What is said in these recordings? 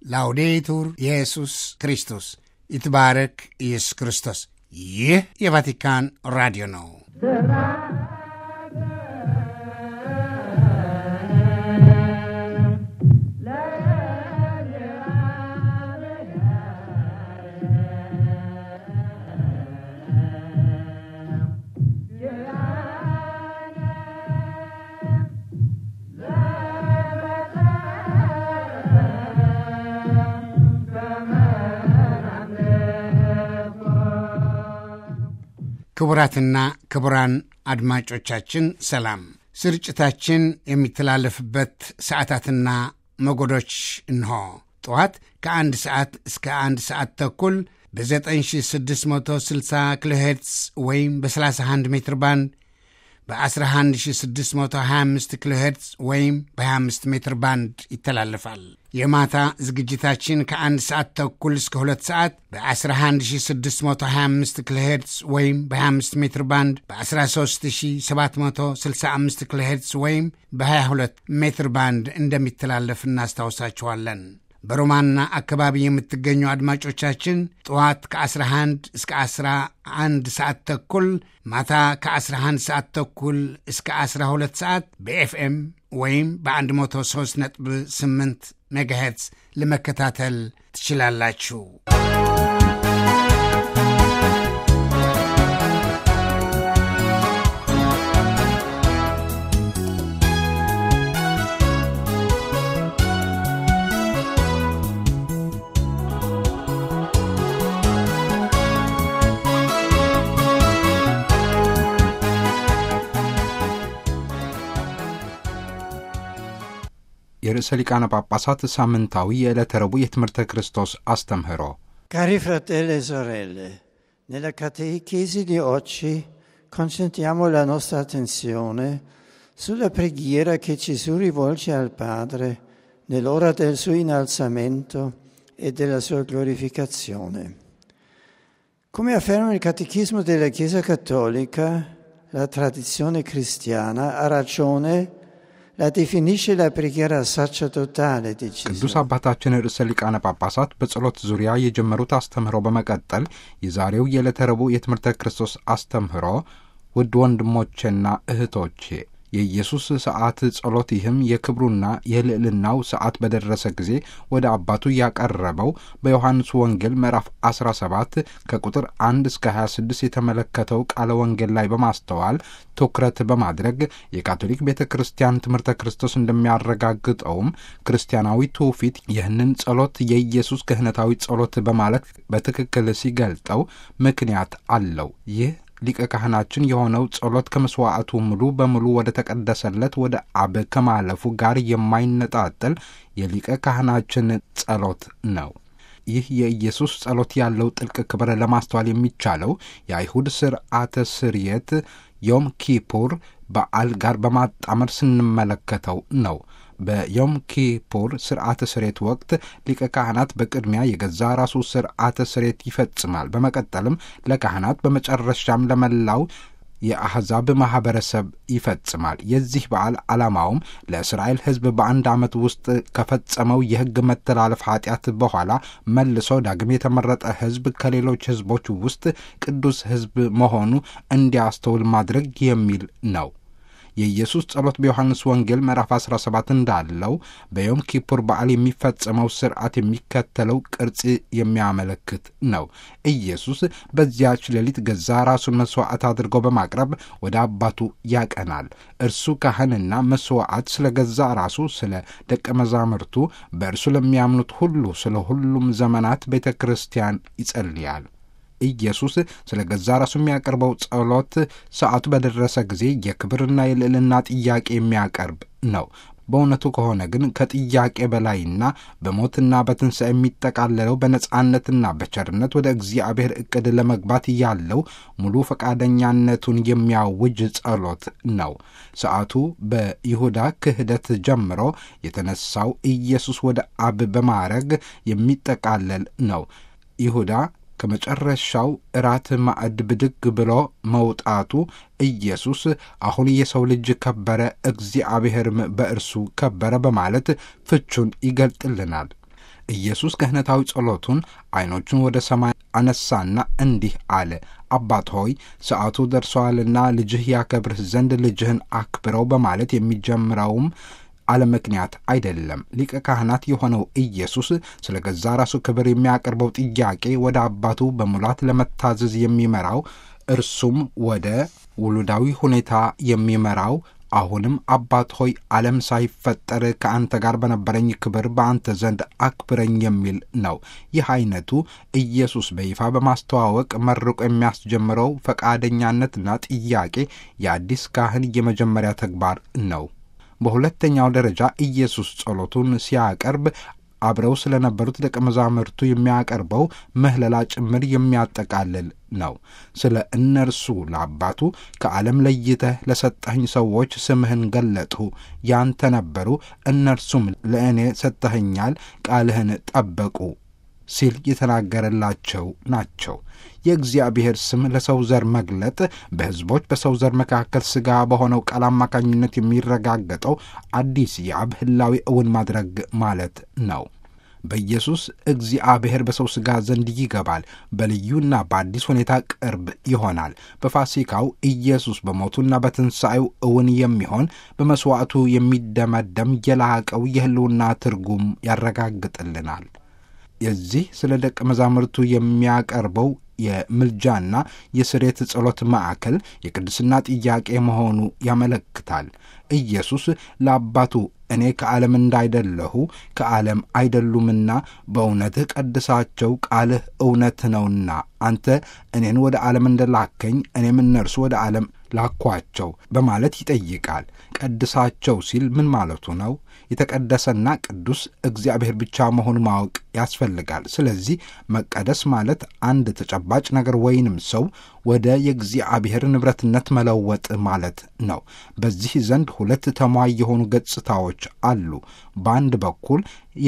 ላውዴቱር ኢየሱስ ክርስቶስ ይትባረክ ኢየሱስ ክርስቶስ። ይህ የቫቲካን ራዲዮ ነው። ክቡራትና ክቡራን አድማጮቻችን ሰላም። ስርጭታችን የሚተላለፍበት ሰዓታትና ሞገዶች እንሆ። ጠዋት ከአንድ ሰዓት እስከ አንድ ሰዓት ተኩል በ9660 ኪሎ ሄርትዝ ወይም በ31 ሜትር ባንድ በ11625 ኪሎ ሄርትዝ ወይም በ25 ሜትር ባንድ ይተላለፋል። የማታ ዝግጅታችን ከአንድ ሰዓት ተኩል እስከ ሁለት ሰዓት በ11625 ኪሎ ሄርትዝ ወይም በ25 ሜትር ባንድ በ13765 ኪሎ ሄርትዝ ወይም በ22 ሜትር ባንድ እንደሚተላለፍ እናስታውሳችኋለን። በሮማንና አካባቢ የምትገኙ አድማጮቻችን ጠዋት ከ11 እስከ 11 ሰዓት ተኩል ማታ ከ11 ሰዓት ተኩል እስከ 12 ሰዓት በኤፍኤም ወይም በ103.8 ሜጋሄርትስ ለመከታተል ትችላላችሁ። የርዕሰ ሊቃነ ጳጳሳት ሳምንታዊ የዕለተ ረቡዕ የትምህርተ ክርስቶስ አስተምህሮ Cari fratelli e sorelle, nella catechesi di oggi concentriamo la nostra attenzione sulla preghiera che Gesù rivolge al Padre nell'ora del suo innalzamento e della sua glorificazione. Come afferma il Catechismo della Chiesa Cattolica, la tradizione cristiana ha ragione la definisce la preghiera sacerdotale di ቅዱስ Gesù. አባታችን ርዕሰ ሊቃነ ጳጳሳት በጸሎት ዙሪያ የጀመሩት አስተምህሮ በመቀጠል የዛሬው የዕለተ ረቡዕ የትምህርተ ክርስቶስ አስተምህሮ ውድ ወንድሞቼና እህቶቼ የኢየሱስ ሰዓት ጸሎት ይህም የክብሩና የልዕልናው ሰዓት በደረሰ ጊዜ ወደ አባቱ ያቀረበው በዮሐንስ ወንጌል ምዕራፍ 17 ከቁጥር 1 እስከ 26 የተመለከተው ቃለ ወንጌል ላይ በማስተዋል ትኩረት በማድረግ የካቶሊክ ቤተ ክርስቲያን ትምህርተ ክርስቶስ እንደሚያረጋግጠውም ክርስቲያናዊ ትውፊት ይህንን ጸሎት የኢየሱስ ክህነታዊ ጸሎት በማለት በትክክል ሲገልጠው ምክንያት አለው። ይህ ሊቀ ካህናችን የሆነው ጸሎት ከመስዋዕቱ ሙሉ በሙሉ ወደ ተቀደሰለት ወደ አብ ከማለፉ ጋር የማይነጣጠል የሊቀ ካህናችን ጸሎት ነው። ይህ የኢየሱስ ጸሎት ያለው ጥልቅ ክብር ለማስተዋል የሚቻለው የአይሁድ ስርዓተ ስርየት ዮም ኪፑር በዓል ጋር በማጣመር ስንመለከተው ነው። በዮም ኪፑር ስርዓተ ስሬት ወቅት ሊቀ ካህናት በቅድሚያ የገዛ ራሱ ስርዓተ ስሬት ይፈጽማል። በመቀጠልም ለካህናት በመጨረሻም ለመላው የአሕዛብ ማኅበረሰብ ይፈጽማል። የዚህ በዓል ዓላማውም ለእስራኤል ሕዝብ በአንድ ዓመት ውስጥ ከፈጸመው የሕግ መተላለፍ ኃጢአት በኋላ መልሶ ዳግም የተመረጠ ሕዝብ ከሌሎች ሕዝቦች ውስጥ ቅዱስ ሕዝብ መሆኑ እንዲያስተውል ማድረግ የሚል ነው። የኢየሱስ ጸሎት በዮሐንስ ወንጌል ምዕራፍ 17 እንዳለው በዮም ኪፑር በዓል የሚፈጸመው ስርዓት የሚከተለው ቅርጽ የሚያመለክት ነው። ኢየሱስ በዚያች ሌሊት ገዛ ራሱን መሥዋዕት አድርገው በማቅረብ ወደ አባቱ ያቀናል። እርሱ ካህንና መሥዋዕት ስለ ገዛ ራሱ፣ ስለ ደቀ መዛሙርቱ፣ በእርሱ ለሚያምኑት ሁሉ፣ ስለ ሁሉም ዘመናት ቤተ ክርስቲያን ይጸልያል። ኢየሱስ ስለ ገዛ ራሱ የሚያቀርበው ጸሎት ሰዓቱ በደረሰ ጊዜ የክብርና የልዕልና ጥያቄ የሚያቀርብ ነው። በእውነቱ ከሆነ ግን ከጥያቄ በላይና በሞትና በትንሣኤ የሚጠቃለለው በነጻነትና በቸርነት ወደ እግዚአብሔር ዕቅድ ለመግባት ያለው ሙሉ ፈቃደኛነቱን የሚያውጅ ጸሎት ነው። ሰዓቱ በይሁዳ ክህደት ጀምሮ የተነሳው ኢየሱስ ወደ አብ በማረግ የሚጠቃለል ነው። ይሁዳ ከመጨረሻው እራት ማዕድ ብድግ ብሎ መውጣቱ ኢየሱስ አሁን የሰው ልጅ ከበረ፣ እግዚአብሔርም በእርሱ ከበረ በማለት ፍቹን ይገልጥልናል። ኢየሱስ ክህነታዊ ጸሎቱን ዐይኖቹን ወደ ሰማይ አነሳና እንዲህ አለ። አባት ሆይ ሰዓቱ ደርሷልና ልጅህ ያከብርህ ዘንድ ልጅህን አክብረው በማለት የሚጀምረውም አለ ምክንያት አይደለም። ሊቀ ካህናት የሆነው ኢየሱስ ስለ ገዛ ራሱ ክብር የሚያቀርበው ጥያቄ ወደ አባቱ በሙላት ለመታዘዝ የሚመራው እርሱም ወደ ውሉዳዊ ሁኔታ የሚመራው አሁንም አባት ሆይ ዓለም ሳይፈጠር ከአንተ ጋር በነበረኝ ክብር በአንተ ዘንድ አክብረኝ የሚል ነው። ይህ አይነቱ ኢየሱስ በይፋ በማስተዋወቅ መርቆ የሚያስጀምረው ፈቃደኛነትና ጥያቄ የአዲስ ካህን የመጀመሪያ ተግባር ነው። በሁለተኛው ደረጃ ኢየሱስ ጸሎቱን ሲያቀርብ አብረው ስለነበሩት ደቀ መዛሙርቱ የሚያቀርበው ምህለላ ጭምር የሚያጠቃልል ነው። ስለ እነርሱ ለአባቱ ከዓለም ለይተህ ለሰጠኸኝ ሰዎች ስምህን ገለጥሁ፣ ያንተ ነበሩ፣ እነርሱም ለእኔ ሰጥተኸኛል፣ ቃልህን ጠበቁ ሲል የተናገረላቸው ናቸው። የእግዚአብሔር ስም ለሰው ዘር መግለጥ በሕዝቦች በሰው ዘር መካከል ሥጋ በሆነው ቃል አማካኝነት የሚረጋገጠው አዲስ የአብ ሕላዌ እውን ማድረግ ማለት ነው። በኢየሱስ እግዚአብሔር በሰው ሥጋ ዘንድ ይገባል፣ በልዩና በአዲስ ሁኔታ ቅርብ ይሆናል። በፋሲካው ኢየሱስ በሞቱና በትንሣኤው እውን የሚሆን በመሥዋዕቱ የሚደመደም የላቀው የሕልውና ትርጉም ያረጋግጥልናል። የዚህ ስለ ደቀ መዛሙርቱ የሚያቀርበው የምልጃና የስሬት ጸሎት ማዕከል የቅድስና ጥያቄ መሆኑ ያመለክታል። ኢየሱስ ለአባቱ እኔ ከዓለም እንዳይደለሁ ከዓለም አይደሉምና በእውነትህ ቀድሳቸው፣ ቃልህ እውነት ነውና አንተ እኔን ወደ ዓለም እንደላከኝ እኔም እነርሱ ወደ ዓለም ላኳቸው በማለት ይጠይቃል። ቀድሳቸው ሲል ምን ማለቱ ነው? የተቀደሰና ቅዱስ እግዚአብሔር ብቻ መሆኑ ማወቅ ያስፈልጋል። ስለዚህ መቀደስ ማለት አንድ ተጨባጭ ነገር ወይንም ሰው ወደ የእግዚአብሔር ንብረትነት መለወጥ ማለት ነው። በዚህ ዘንድ ሁለት ተሟይ የሆኑ ገጽታዎች አሉ። በአንድ በኩል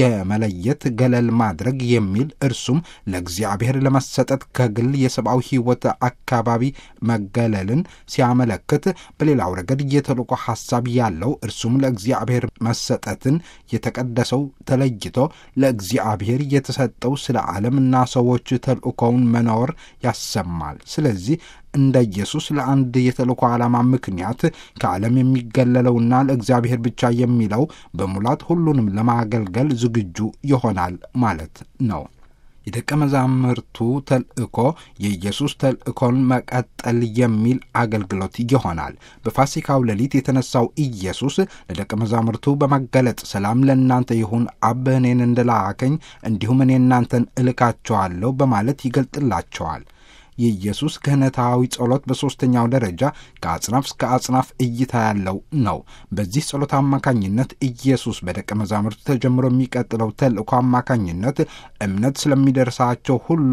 የመለየት ገለል ማድረግ የሚል እርሱም ለእግዚአብሔር ለመሰጠት ከግል የሰብአዊ ሕይወት አካባቢ መገለልን ሲያመለክት፣ በሌላው ረገድ የተልእኮ ሐሳብ ያለው እርሱም ለእግዚአብሔር መሰጠትን የተቀደሰው ተለይቶ ለእግዚአብሔር የተሰጠው ስለ ዓለምና ሰዎች ተልእኮውን መኖር ያሰማል። ስለዚህ እንደ ኢየሱስ ለአንድ የተልእኮ ዓላማ ምክንያት ከዓለም የሚገለለውና ለእግዚአብሔር ብቻ የሚለው በሙላት ሁሉንም ለማገልገል ዝግጁ ይሆናል ማለት ነው። የደቀ መዛሙርቱ ተልእኮ የኢየሱስ ተልእኮን መቀጠል የሚል አገልግሎት ይሆናል። በፋሲካው ሌሊት የተነሳው ኢየሱስ ለደቀ መዛሙርቱ በመገለጥ ሰላም ለእናንተ ይሁን፣ አብ እኔን እንደላከኝ እንዲሁም እኔ እናንተን እልካቸዋለሁ በማለት ይገልጥላቸዋል። የኢየሱስ ክህነታዊ ጸሎት በሦስተኛው ደረጃ ከአጽናፍ እስከ አጽናፍ እይታ ያለው ነው። በዚህ ጸሎት አማካኝነት ኢየሱስ በደቀ መዛሙርቱ ተጀምሮ የሚቀጥለው ተልእኮ አማካኝነት እምነት ስለሚደርሳቸው ሁሉ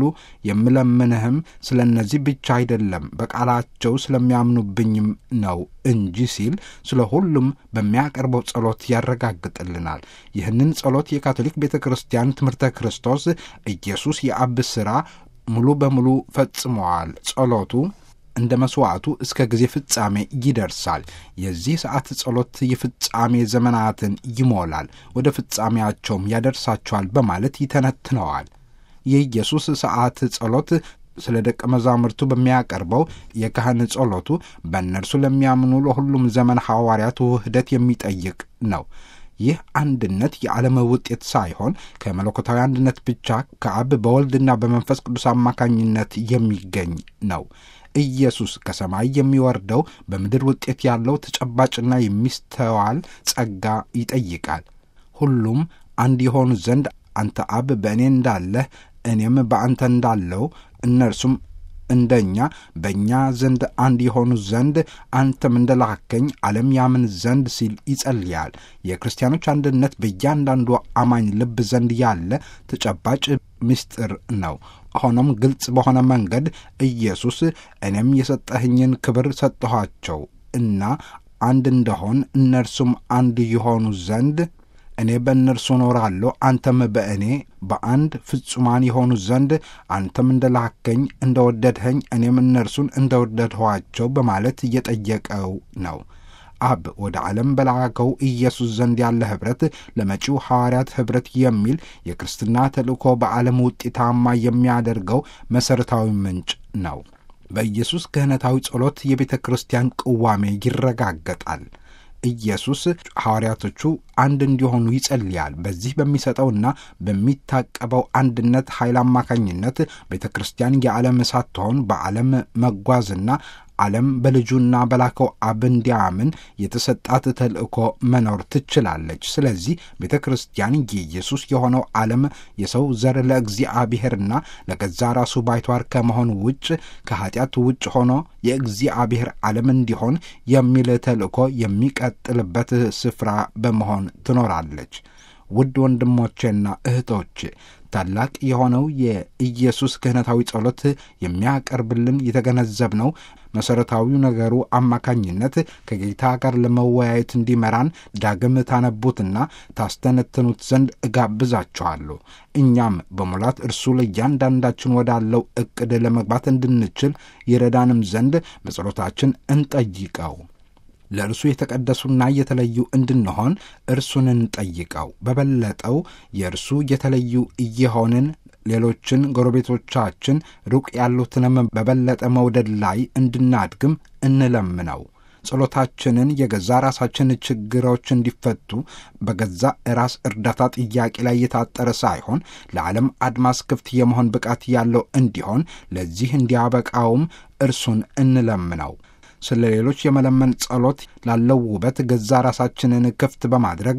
የምለምንህም ስለ እነዚህ ብቻ አይደለም በቃላቸው ስለሚያምኑብኝም ነው እንጂ ሲል ስለ ሁሉም በሚያቀርበው ጸሎት ያረጋግጥልናል። ይህንን ጸሎት የካቶሊክ ቤተ ክርስቲያን ትምህርተ ክርስቶስ ኢየሱስ የአብ ሥራ ሙሉ በሙሉ ፈጽመዋል። ጸሎቱ እንደ መሥዋዕቱ እስከ ጊዜ ፍጻሜ ይደርሳል። የዚህ ሰዓት ጸሎት የፍጻሜ ዘመናትን ይሞላል፣ ወደ ፍጻሜያቸውም ያደርሳቸዋል በማለት ይተነትነዋል። የኢየሱስ ሰዓት ጸሎት ስለ ደቀ መዛሙርቱ በሚያቀርበው የካህን ጸሎቱ በእነርሱ ለሚያምኑ ለሁሉም ዘመን ሐዋርያት ውህደት የሚጠይቅ ነው። ይህ አንድነት የዓለም ውጤት ሳይሆን ከመለኮታዊ አንድነት ብቻ ከአብ በወልድና በመንፈስ ቅዱስ አማካኝነት የሚገኝ ነው። ኢየሱስ ከሰማይ የሚወርደው በምድር ውጤት ያለው ተጨባጭና የሚስተዋል ጸጋ ይጠይቃል። ሁሉም አንድ የሆኑ ዘንድ አንተ አብ በእኔ እንዳለህ እኔም በአንተ እንዳለው እነርሱም እንደኛ በእኛ ዘንድ አንድ የሆኑ ዘንድ አንተም እንደላከኝ ዓለም ያምን ዘንድ ሲል ይጸልያል። የክርስቲያኖች አንድነት በእያንዳንዱ አማኝ ልብ ዘንድ ያለ ተጨባጭ ምስጢር ነው። ሆኖም ግልጽ በሆነ መንገድ ኢየሱስ እኔም የሰጠኸኝን ክብር ሰጠኋቸው እና አንድ እንደሆን እነርሱም አንድ የሆኑ ዘንድ እኔ በእነርሱ እኖራለሁ አንተም በእኔ በአንድ ፍጹማን የሆኑ ዘንድ አንተም እንደላከኝ እንደወደድኸኝ እኔም እነርሱን እንደወደድኋቸው በማለት እየጠየቀው ነው። አብ ወደ ዓለም በላከው ኢየሱስ ዘንድ ያለ ኅብረት ለመጪው ሐዋርያት ኅብረት የሚል የክርስትና ተልእኮ በዓለም ውጤታማ የሚያደርገው መሠረታዊ ምንጭ ነው። በኢየሱስ ክህነታዊ ጸሎት የቤተ ክርስቲያን ቅዋሜ ይረጋገጣል። ኢየሱስ ሐዋርያቶቹ አንድ እንዲሆኑ ይጸልያል። በዚህ በሚሰጠውና በሚታቀበው አንድነት ኃይል አማካኝነት ቤተ ክርስቲያን የዓለም ሳትሆን በዓለም መጓዝና ዓለም በልጁና በላከው አብ እንዲያምን የተሰጣት ተልእኮ መኖር ትችላለች። ስለዚህ ቤተ ክርስቲያን የኢየሱስ የሆነው ዓለም የሰው ዘር ለእግዚአብሔርና ለገዛ ራሱ ባይቷር ከመሆን ውጭ ከኀጢአት ውጭ ሆኖ የእግዚአብሔር ዓለም እንዲሆን የሚል ተልእኮ የሚቀጥልበት ስፍራ በመሆን ትኖራለች። ውድ ወንድሞቼና እህቶቼ ታላቅ የሆነው የኢየሱስ ክህነታዊ ጸሎት የሚያቀርብልን የተገነዘብነው መሠረታዊው ነገሩ አማካኝነት ከጌታ ጋር ለመወያየት እንዲመራን ዳግም ታነቡትና ታስተነትኑት ዘንድ እጋብዛችኋለሁ። እኛም በሙላት እርሱ ለእያንዳንዳችን ወዳለው ዕቅድ ለመግባት እንድንችል ይረዳንም ዘንድ በጸሎታችን እንጠይቀው። ለእርሱ የተቀደሱና የተለዩ እንድንሆን እርሱን እንጠይቀው። በበለጠው የእርሱ የተለዩ እየሆንን ሌሎችን ጎረቤቶቻችን ሩቅ ያሉትንም በበለጠ መውደድ ላይ እንድናድግም እንለምነው። ጸሎታችንን የገዛ ራሳችን ችግሮች እንዲፈቱ በገዛ ራስ እርዳታ ጥያቄ ላይ የታጠረ ሳይሆን ለዓለም አድማስ ክፍት የመሆን ብቃት ያለው እንዲሆን ለዚህ እንዲያበቃውም እርሱን እንለምነው። ስለ ሌሎች የመለመን ጸሎት ላለው ውበት ገዛ ራሳችንን ክፍት በማድረግ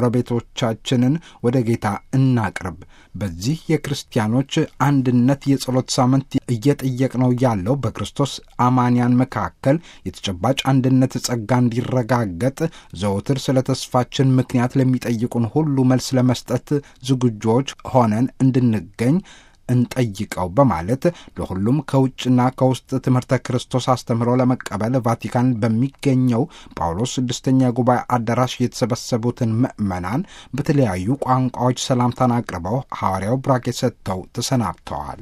ጎረቤቶቻችንን ወደ ጌታ እናቅርብ። በዚህ የክርስቲያኖች አንድነት የጸሎት ሳምንት እየጠየቅነው ያለው በክርስቶስ አማንያን መካከል የተጨባጭ አንድነት ጸጋ እንዲረጋገጥ ዘወትር ስለ ተስፋችን ምክንያት ለሚጠይቁን ሁሉ መልስ ለመስጠት ዝግጆች ሆነን እንድንገኝ እንጠይቀው በማለት ለሁሉም ከውጭና ከውስጥ ትምህርተ ክርስቶስ አስተምህሮ ለመቀበል ቫቲካን በሚገኘው ጳውሎስ ስድስተኛ ጉባኤ አዳራሽ የተሰበሰቡትን ምዕመናን በተለያዩ ቋንቋዎች ሰላምታን አቅርበው ሐዋርያው ብራኬ ሰጥተው ተሰናብተዋል።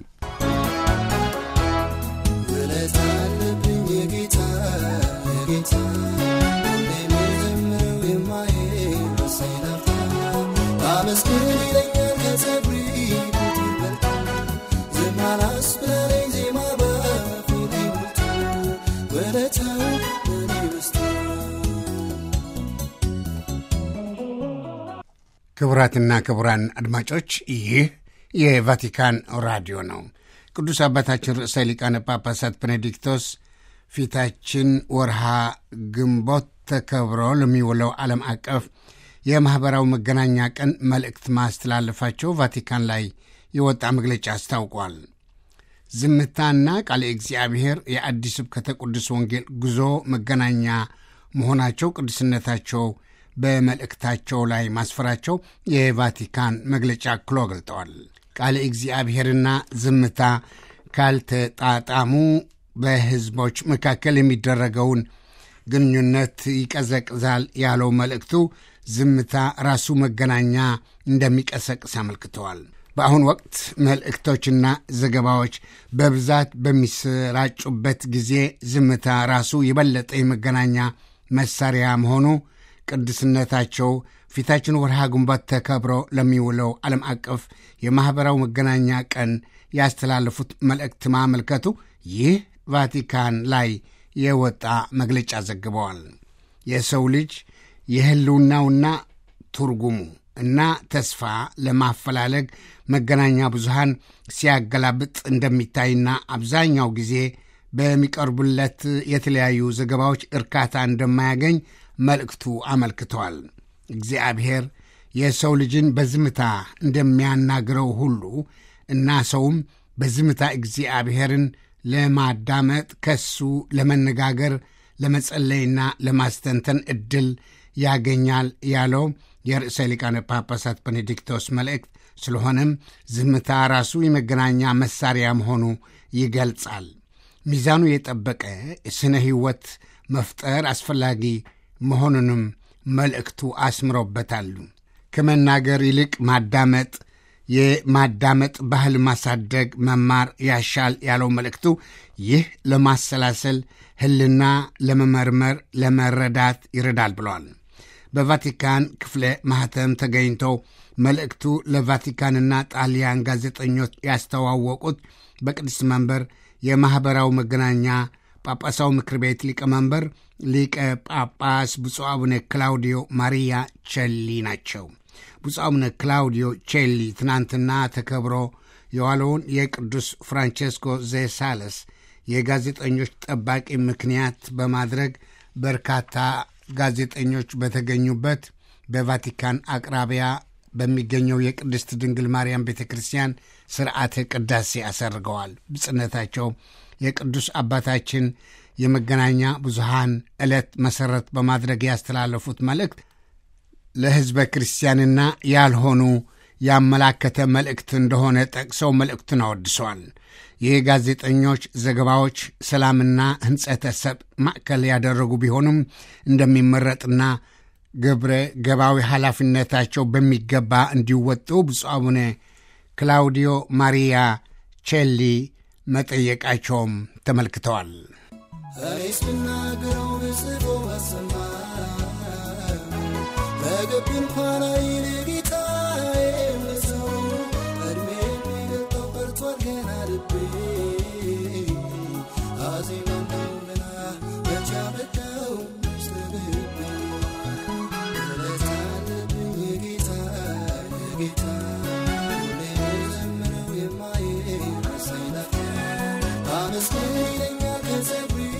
ክቡራትና ክቡራን አድማጮች ይህ የቫቲካን ራዲዮ ነው። ቅዱስ አባታችን ርዕሰ ሊቃነ ጳጳሳት ቤኔዲክቶስ ፊታችን ወርሃ ግንቦት ተከብሮ ለሚውለው ዓለም አቀፍ የማኅበራዊ መገናኛ ቀን መልእክት ማስተላለፋቸው ቫቲካን ላይ የወጣ መግለጫ አስታውቋል። ዝምታና ቃለ እግዚአብሔር የአዲስ ስብከተ ቅዱስ ወንጌል ጉዞ መገናኛ መሆናቸው ቅዱስነታቸው በመልእክታቸው ላይ ማስፈራቸው የቫቲካን መግለጫ አክሎ ገልጠዋል። ቃለ እግዚአብሔርና ዝምታ ካልተጣጣሙ በሕዝቦች መካከል የሚደረገውን ግንኙነት ይቀዘቅዛል ያለው መልእክቱ ዝምታ ራሱ መገናኛ እንደሚቀሰቅስ አመልክተዋል። በአሁኑ ወቅት መልእክቶችና ዘገባዎች በብዛት በሚሰራጩበት ጊዜ ዝምታ ራሱ የበለጠ የመገናኛ መሳሪያ መሆኑ ቅዱስነታቸው ፊታችን ወርሃ ግንቦት ተከብሮ ለሚውለው ዓለም አቀፍ የማኅበራዊ መገናኛ ቀን ያስተላለፉት መልእክት ማመልከቱ ይህ ቫቲካን ላይ የወጣ መግለጫ ዘግበዋል። የሰው ልጅ የሕልውናውና ትርጉሙ እና ተስፋ ለማፈላለግ መገናኛ ብዙሃን ሲያገላብጥ እንደሚታይና አብዛኛው ጊዜ በሚቀርቡለት የተለያዩ ዘገባዎች እርካታ እንደማያገኝ መልእክቱ አመልክተዋል። እግዚአብሔር የሰው ልጅን በዝምታ እንደሚያናግረው ሁሉ እና ሰውም በዝምታ እግዚአብሔርን ለማዳመጥ ከሱ ለመነጋገር ለመጸለይና ለማስተንተን ዕድል ያገኛል ያለው የርዕሰ ሊቃነ ጳጳሳት ቤኔዲክቶስ መልእክት ስለሆነም ዝምታ ራሱ የመገናኛ መሳሪያ መሆኑ ይገልጻል። ሚዛኑ የጠበቀ ስነ ሕይወት መፍጠር አስፈላጊ መሆኑንም መልእክቱ አስምሮበታሉ። ከመናገር ይልቅ ማዳመጥ የማዳመጥ ባህል ማሳደግ መማር ያሻል ያለው መልእክቱ ይህ ለማሰላሰል ህልና ለመመርመር ለመረዳት ይረዳል ብለዋል። በቫቲካን ክፍለ ማህተም ተገኝተው መልእክቱ ለቫቲካንና ጣሊያን ጋዜጠኞች ያስተዋወቁት በቅድስት መንበር የማኅበራዊ መገናኛ ጳጳሳዊ ምክር ቤት ሊቀመንበር ሊቀ ጳጳስ ብፁዕ አቡነ ክላውዲዮ ማሪያ ቸሊ ናቸው። ብፁዕ አቡነ ክላውዲዮ ቼሊ ትናንትና ተከብሮ የዋለውን የቅዱስ ፍራንቼስኮ ዘሳለስ የጋዜጠኞች ጠባቂ ምክንያት በማድረግ በርካታ ጋዜጠኞች በተገኙበት በቫቲካን አቅራቢያ በሚገኘው የቅድስት ድንግል ማርያም ቤተ ክርስቲያን ስርዓተ ቅዳሴ አሰርገዋል። ብጽነታቸው የቅዱስ አባታችን የመገናኛ ብዙሃን ዕለት መሠረት በማድረግ ያስተላለፉት መልእክት ለሕዝበ ክርስቲያንና ያልሆኑ ያመላከተ መልእክት እንደሆነ ጠቅሰው መልእክቱን አወድሰዋል። ይህ ጋዜጠኞች ዘገባዎች ሰላምና ሕንጸተ ሰብ ማዕከል ያደረጉ ቢሆኑም እንደሚመረጥና ግብረ ገባዊ ኃላፊነታቸው በሚገባ እንዲወጡ ብፁዕ አቡነ ክላውዲዮ ማሪያ ቼሊ መጠየቃቸውም ተመልክተዋል። እኔስ ብናገረው ብጽፎ አሰማ በግብ እንኳን አይል ጌታዬ ሰው እድሜ የሚገልጠው ቀርቷል ገና ልቤ አዜማለሁ ገና መቻ መጣው ምስተብብ ውለታ አለብኝ ጌታ ጌታ ሁሌ ዘምረው የማይረሳኝ ላታ አመስግን ይለኛል ከጸጉሪ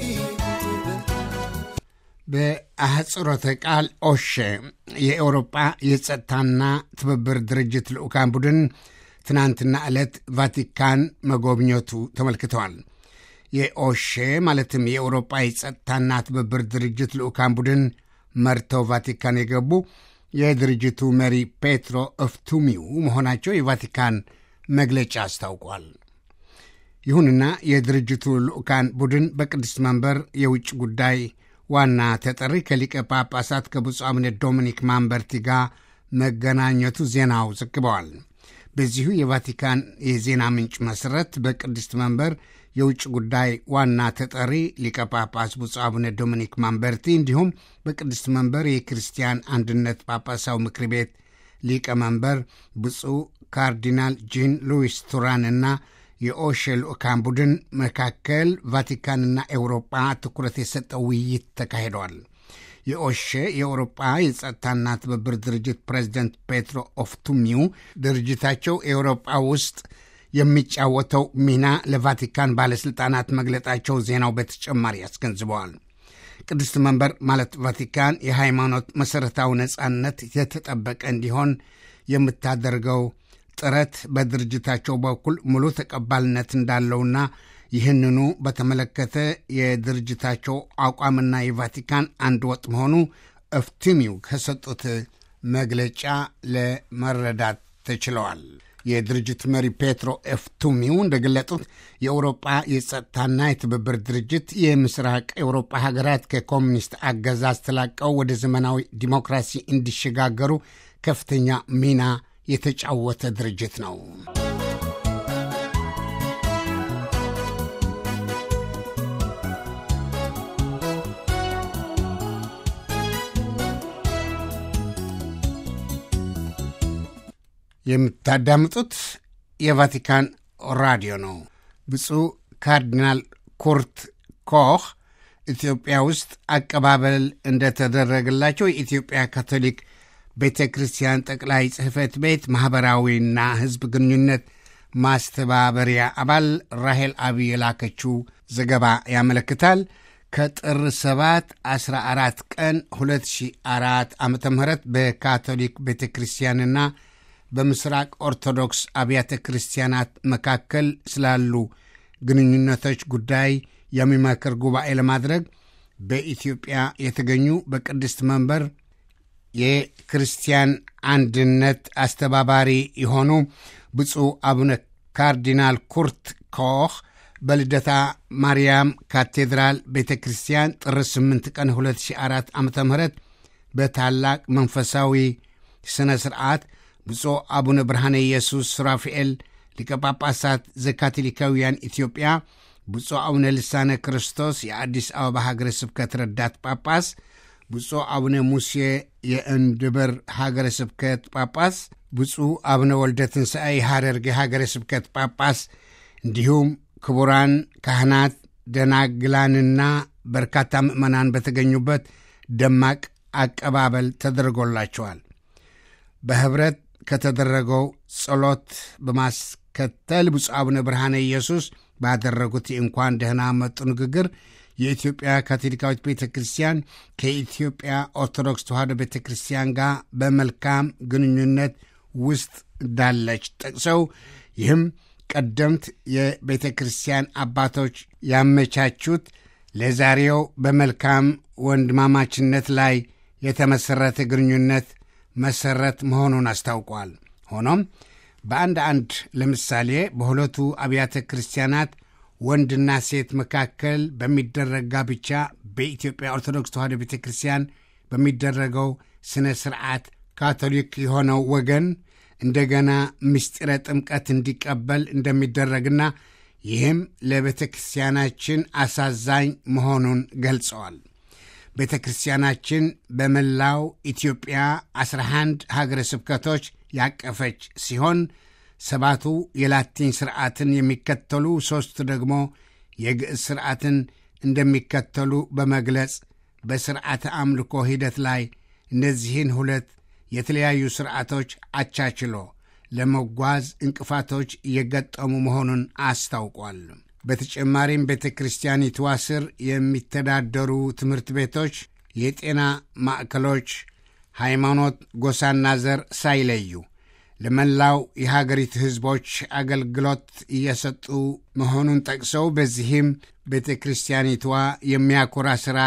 በአህጽሮተ ቃል ኦሼ የአውሮጳ የጸጥታና ትብብር ድርጅት ልዑካን ቡድን ትናንትና ዕለት ቫቲካን መጎብኘቱ ተመልክተዋል። የኦሼ ማለትም የአውሮጳ የጸጥታና ትብብር ድርጅት ልዑካን ቡድን መርተው ቫቲካን የገቡ የድርጅቱ መሪ ፔትሮ እፍቱሚው መሆናቸው የቫቲካን መግለጫ አስታውቋል። ይሁንና የድርጅቱ ልዑካን ቡድን በቅድስት መንበር የውጭ ጉዳይ ዋና ተጠሪ ከሊቀ ጳጳሳት ከብፁዕ አቡነ ዶሚኒክ ማንበርቲ ጋር መገናኘቱ ዜናው ዘግበዋል። በዚሁ የቫቲካን የዜና ምንጭ መሠረት በቅድስት መንበር የውጭ ጉዳይ ዋና ተጠሪ ሊቀ ጳጳስ ብፁዕ አቡነ ዶሚኒክ ማንበርቲ እንዲሁም በቅድስት መንበር የክርስቲያን አንድነት ጳጳሳዊ ምክር ቤት ሊቀመንበር ብፁዕ ካርዲናል ጂን ሉዊስ ቱራንና የኦሼ ልዑካን ቡድን መካከል ቫቲካንና ኤውሮጳ ትኩረት የሰጠው ውይይት ተካሂደዋል። የኦሼ የአውሮጳ የጸጥታና ትብብር ድርጅት ፕሬዚደንት ፔትሮ ኦፍቱሚው ድርጅታቸው ኤውሮጳ ውስጥ የሚጫወተው ሚና ለቫቲካን ባለሥልጣናት መግለጣቸው ዜናው በተጨማሪ አስገንዝበዋል። ቅድስት መንበር ማለት ቫቲካን የሃይማኖት መሠረታዊ ነጻነት የተጠበቀ እንዲሆን የምታደርገው ጥረት በድርጅታቸው በኩል ሙሉ ተቀባልነት እንዳለውና ይህንኑ በተመለከተ የድርጅታቸው አቋምና የቫቲካን አንድ ወጥ መሆኑ እፍትሚው ከሰጡት መግለጫ ለመረዳት ተችለዋል። የድርጅት መሪ ፔትሮ ኤፍቱሚው እንደገለጡት የአውሮጳ የጸጥታና የትብብር ድርጅት የምስራቅ አውሮጳ ሀገራት ከኮሚኒስት አገዛዝ ተላቀው ወደ ዘመናዊ ዲሞክራሲ እንዲሸጋገሩ ከፍተኛ ሚና የተጫወተ ድርጅት ነው። የምታዳምጡት የቫቲካን ራዲዮ ነው። ብፁዕ ካርዲናል ኩርት ኮህ ኢትዮጵያ ውስጥ አቀባበል እንደተደረገላቸው የኢትዮጵያ ካቶሊክ ቤተ ክርስቲያን ጠቅላይ ጽሕፈት ቤት ማኅበራዊና ሕዝብ ግንኙነት ማስተባበሪያ አባል ራሄል አብይ የላከችው ዘገባ ያመለክታል። ከጥር 7 14 ቀን 2004 ዓ ም በካቶሊክ ቤተ ክርስቲያንና በምስራቅ ኦርቶዶክስ አብያተ ክርስቲያናት መካከል ስላሉ ግንኙነቶች ጉዳይ የሚመክር ጉባኤ ለማድረግ በኢትዮጵያ የተገኙ በቅድስት መንበር የክርስቲያን አንድነት አስተባባሪ የሆኑ ብፁዕ አቡነ ካርዲናል ኩርት ኮህ በልደታ ማርያም ካቴድራል ቤተ ክርስቲያን ጥር 8 ቀን 2004 ዓ ም በታላቅ መንፈሳዊ ሥነ ሥርዓት ብፁዕ አቡነ ብርሃነ ኢየሱስ ሱራፊኤል ሊቀ ጳጳሳት ዘካቶሊካውያን ኢትዮጵያ፣ ብፁዕ አቡነ ልሳነ ክርስቶስ የአዲስ አበባ ሀገረ ስብከት ረዳት ጳጳስ፣ ብፁዕ አቡነ ሙሴ የእንድበር ሀገረ ስብከት ጳጳስ፣ ብፁዕ አቡነ ወልደ ትንሣኤ የሐረርጌ ሀገረ ስብከት ጳጳስ እንዲሁም ክቡራን ካህናት ደናግላንና በርካታ ምዕመናን በተገኙበት ደማቅ አቀባበል ተደርጎላቸዋል። በኅብረት ከተደረገው ጸሎት በማስከተል ብፁዕ አቡነ ብርሃነ ኢየሱስ ባደረጉት የእንኳን ደህና መጡ ንግግር የኢትዮጵያ ካቶሊካዊት ቤተ ክርስቲያን ከኢትዮጵያ ኦርቶዶክስ ተዋሕዶ ቤተ ክርስቲያን ጋር በመልካም ግንኙነት ውስጥ እንዳለች ጠቅሰው ይህም ቀደምት የቤተ ክርስቲያን አባቶች ያመቻቹት ለዛሬው በመልካም ወንድማማችነት ላይ የተመሠረተ ግንኙነት መሠረት መሆኑን አስታውቋል። ሆኖም በአንድ አንድ ለምሳሌ በሁለቱ አብያተ ክርስቲያናት ወንድና ሴት መካከል በሚደረግ ጋብቻ በኢትዮጵያ ኦርቶዶክስ ተዋሕዶ ቤተ ክርስቲያን በሚደረገው ሥነ ሥርዓት ካቶሊክ የሆነው ወገን እንደገና ምስጢረ ጥምቀት እንዲቀበል እንደሚደረግና ይህም ለቤተ ክርስቲያናችን አሳዛኝ መሆኑን ገልጸዋል። ቤተ ክርስቲያናችን በመላው ኢትዮጵያ 11 ሀገረ ስብከቶች ያቀፈች ሲሆን ሰባቱ የላቲን ሥርዓትን የሚከተሉ ሦስቱ ደግሞ የግዕዝ ሥርዓትን እንደሚከተሉ በመግለጽ በሥርዓተ አምልኮ ሂደት ላይ እነዚህን ሁለት የተለያዩ ሥርዓቶች አቻችሎ ለመጓዝ እንቅፋቶች እየገጠሙ መሆኑን አስታውቋል። በተጨማሪም ቤተ ክርስቲያኒቷ ስር የሚተዳደሩ ትምህርት ቤቶች፣ የጤና ማዕከሎች ሃይማኖት፣ ጎሳና ዘር ሳይለዩ ለመላው የሀገሪቱ ሕዝቦች አገልግሎት እየሰጡ መሆኑን ጠቅሰው በዚህም ቤተ ክርስቲያኒቷ የሚያኮራ ሥራ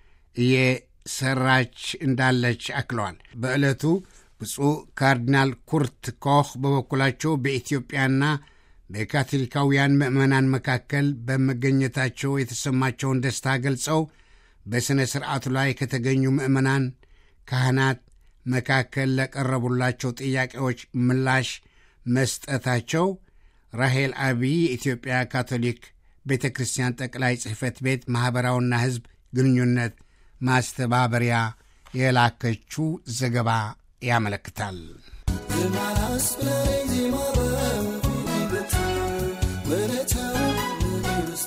እየሰራች እንዳለች አክለዋል። በዕለቱ ብፁዕ ካርዲናል ኩርት ኮህ በበኩላቸው በኢትዮጵያና በካቶሊካውያን ምዕመናን መካከል በመገኘታቸው የተሰማቸውን ደስታ ገልጸው በሥነ ሥርዓቱ ላይ ከተገኙ ምዕመናን ካህናት መካከል ለቀረቡላቸው ጥያቄዎች ምላሽ መስጠታቸው ራሄል አቢይ የኢትዮጵያ ካቶሊክ ቤተ ክርስቲያን ጠቅላይ ጽሕፈት ቤት ማኅበራዊና ሕዝብ ግንኙነት ማስተባበሪያ የላከችው ዘገባ ያመለክታል። የማስ ብላይ ዜማ በፊት ወለታው ንግሥት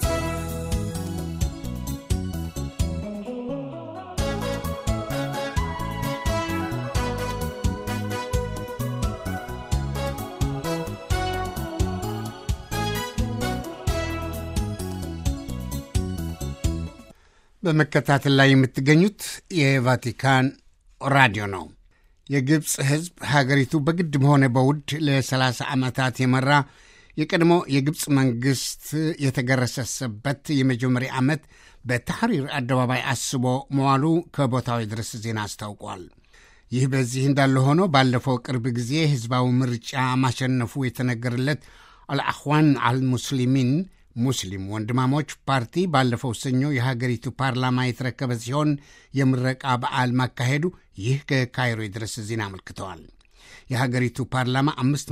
በመከታተል ላይ የምትገኙት የቫቲካን ራዲዮ ነው። የግብፅ ሕዝብ ሀገሪቱ በግድም ሆነ በውድ ለ30 ዓመታት የመራ የቀድሞ የግብፅ መንግሥት የተገረሰሰበት የመጀመሪያ ዓመት በታሕሪር አደባባይ አስቦ መዋሉ ከቦታው የድረስ ዜና አስታውቋል። ይህ በዚህ እንዳለ ሆኖ ባለፈው ቅርብ ጊዜ ሕዝባዊ ምርጫ ማሸነፉ የተነገረለት አልአኽዋን አልሙስሊሚን ሙስሊም ወንድማሞች ፓርቲ ባለፈው ሰኞ የሀገሪቱ ፓርላማ የተረከበ ሲሆን የምረቃ በዓል ማካሄዱ ይህ ከካይሮ የድረስ ዜና አመልክተዋል። የሀገሪቱ ፓርላማ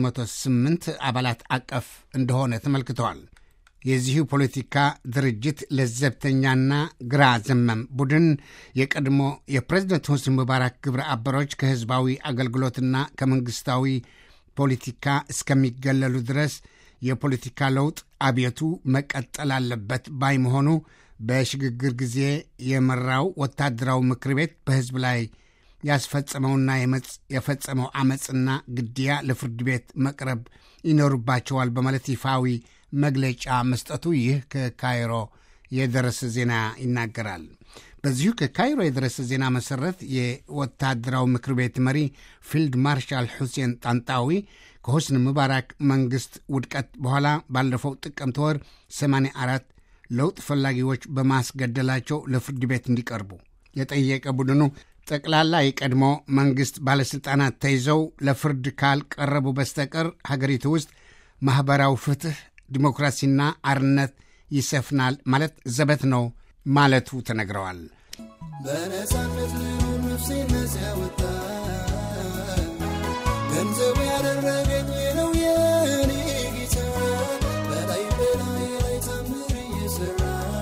508 አባላት አቀፍ እንደሆነ ተመልክተዋል። የዚሁ ፖለቲካ ድርጅት ለዘብተኛና ግራ ዘመም ቡድን የቀድሞ የፕሬዝደንት ሆስኒ ሙባራክ ግብረ አበሮች ከሕዝባዊ አገልግሎትና ከመንግሥታዊ ፖለቲካ እስከሚገለሉ ድረስ የፖለቲካ ለውጥ አብዮቱ መቀጠል አለበት ባይ መሆኑ በሽግግር ጊዜ የመራው ወታደራዊ ምክር ቤት በሕዝብ ላይ ያስፈጸመውና የፈጸመው አመፅና ግድያ ለፍርድ ቤት መቅረብ ይኖርባቸዋል በማለት ይፋዊ መግለጫ መስጠቱ ይህ ከካይሮ የደረሰ ዜና ይናገራል። በዚሁ ከካይሮ የደረሰ ዜና መሰረት የወታደራዊ ምክር ቤት መሪ ፊልድ ማርሻል ሁሴን ጣንጣዊ ከሆስኒ ሙባራክ መንግሥት ውድቀት በኋላ ባለፈው ጥቅምት ወር 84 ለውጥ ፈላጊዎች በማስገደላቸው ለፍርድ ቤት እንዲቀርቡ የጠየቀ ቡድኑ ጠቅላላ የቀድሞ መንግሥት ባለሥልጣናት ተይዘው ለፍርድ ካልቀረቡ በስተቀር ሀገሪቱ ውስጥ ማኅበራዊ ፍትሕ፣ ዲሞክራሲና አርነት ይሰፍናል ማለት ዘበት ነው ማለቱ ተነግረዋል። በነፃነት ልኑር ነፍሴን ነፃ ያወጣ ገንዘብ ገንዘቡ ያደረገኝ ነው የኔ ጌታ በላይ በላይ ላይ ታምር እየሰራ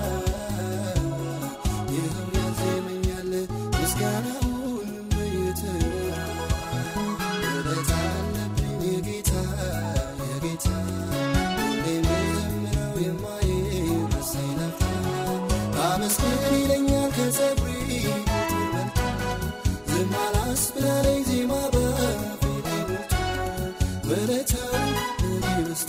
ይኸው ያዜመኛል ምስጋናውን በየተራ ውለታ አለብኝ የጌታ የጌታ ሁሌ የምዘምረው የማይረሳኝ ላፍታ አመስግን ይለኛል ከጸጉሬ ቁጥር በልጦ ዝም አላስብላለኝ ዜማ በአፌ ላይ ሞልቶ ውለታው ለኔ በዝቶ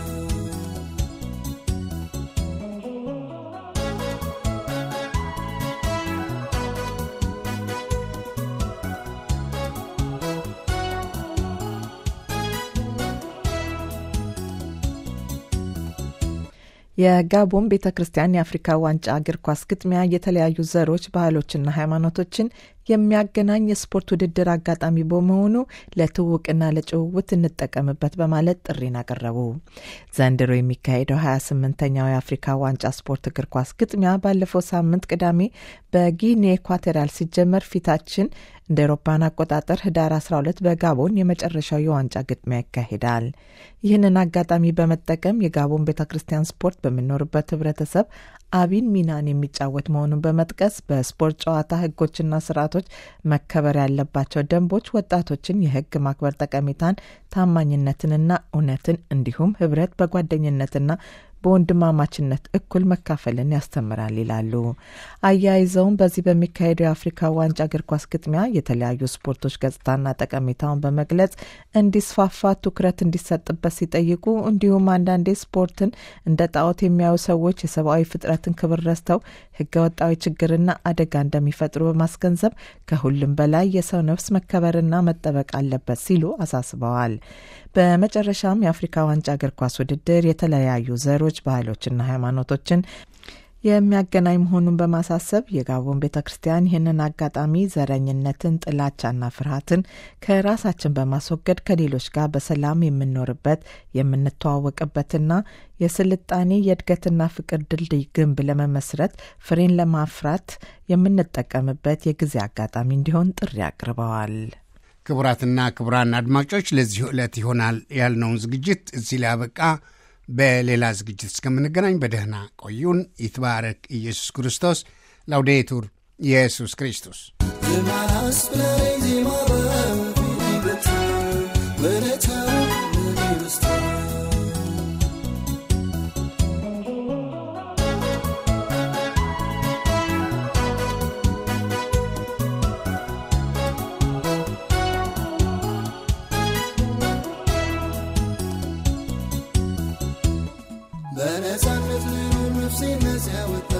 የጋቦን ቤተ ክርስቲያን የአፍሪካ ዋንጫ እግር ኳስ ግጥሚያ የተለያዩ ዘሮች፣ ባህሎችና ሃይማኖቶችን የሚያገናኝ የስፖርት ውድድር አጋጣሚ በመሆኑ ለትውቅና ለጭውውት እንጠቀምበት በማለት ጥሪን አቀረቡ። ዘንድሮ የሚካሄደው 28ኛው የአፍሪካ ዋንጫ ስፖርት እግር ኳስ ግጥሚያ ባለፈው ሳምንት ቅዳሜ በጊኒ ኢኳቶሪያል ሲጀመር ፊታችን እንደ ኤሮፓን አቆጣጠር ህዳር 12 በጋቦን የመጨረሻው የዋንጫ ግጥሚያ ይካሄዳል። ይህንን አጋጣሚ በመጠቀም የጋቦን ቤተ ክርስቲያን ስፖርት በሚኖርበት ህብረተሰብ አቢን ሚናን የሚጫወት መሆኑን በመጥቀስ በስፖርት ጨዋታ ህጎችና ስርዓቶች መከበር ያለባቸው ደንቦች ወጣቶችን የህግ ማክበር ጠቀሜታን፣ ታማኝነትንና እውነትን እንዲሁም ህብረት በጓደኝነትና በወንድማማችነት እኩል መካፈልን ያስተምራል ይላሉ። አያይዘውም በዚህ በሚካሄደው የአፍሪካ ዋንጫ እግር ኳስ ግጥሚያ የተለያዩ ስፖርቶች ገጽታና ጠቀሜታውን በመግለጽ እንዲስፋፋ ትኩረት እንዲሰጥበት ሲጠይቁ፣ እንዲሁም አንዳንዴ ስፖርትን እንደ ጣዖት የሚያዩ ሰዎች የሰብአዊ ፍጥረትን ክብር ረስተው ህገ ወጣዊ ችግርና አደጋ እንደሚፈጥሩ በማስገንዘብ ከሁሉም በላይ የሰው ነፍስ መከበርና መጠበቅ አለበት ሲሉ አሳስበዋል። በመጨረሻም የአፍሪካ ዋንጫ እግር ኳስ ውድድር የተለያዩ ዘሮች፣ ባህሎችና ሃይማኖቶችን የሚያገናኝ መሆኑን በማሳሰብ የጋቦን ቤተ ክርስቲያን ይህንን አጋጣሚ ዘረኝነትን፣ ጥላቻና ፍርሃትን ከራሳችን በማስወገድ ከሌሎች ጋር በሰላም የምንኖርበት የምንተዋወቅበትና የስልጣኔ የእድገትና ፍቅር ድልድይ ግንብ ለመመስረት ፍሬን ለማፍራት የምንጠቀምበት የጊዜ አጋጣሚ እንዲሆን ጥሪ አቅርበዋል። ክቡራትና ክቡራን አድማጮች ለዚሁ ዕለት ይሆናል ያልነውን ዝግጅት እዚህ ላይ አበቃ። በሌላ ዝግጅት እስከምንገናኝ በደህና ቆዩን። ይትባረክ ኢየሱስ ክርስቶስ። ላውዴቱር ኢየሱስ ክርስቶስ ዝማናስ ብለኝ ዜማ በአፌ ላይ በርቶ ውለታው ለኔ በዝቶ በነፃነት ልኑር ነፍሴን ነፃ ያወጣ